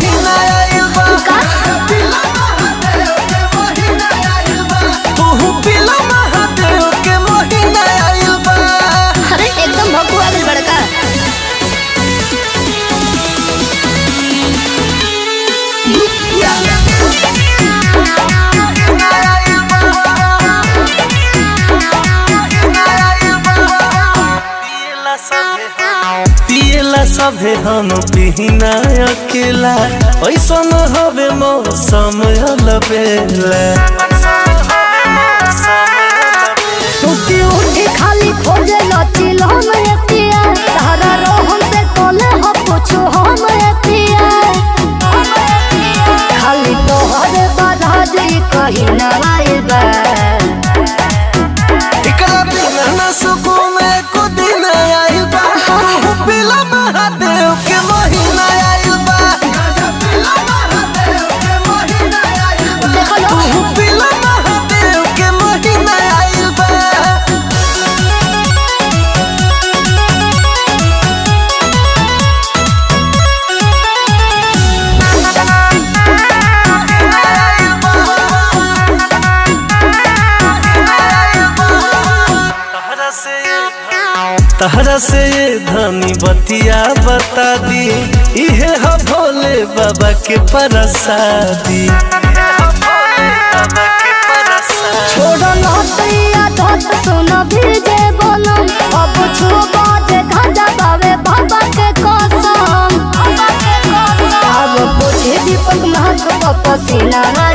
महीना आइल बा का तू पिला महादेव के महीना आइल बा अरे एकदम भकुआ गई बड़का पियला सभे हम पिहिना अकेला ऐसन हवे मौसम अलबेला सुती उठी खाली खोजे लचिल हम एतिया तारा रोहन से कोले हो पूछो हम एतिया खाली तोहरे बाधा दे कहीं ना आइल बा एकरा बिना न सुकून एको दिन आइल बा तू पिला महादेव के महीना आइल बा देखो लो तू पिला महादेव के महीना आइल बा तहरा से ये धनी बतिया बता दी इहे ह भोले बाबा के प्रसादी छोड़ो लहतिया धत सुन भीजे बनम अब छुबा जे गांजा बावे बाबा के कसम अब पूछे दीपक महक पसीना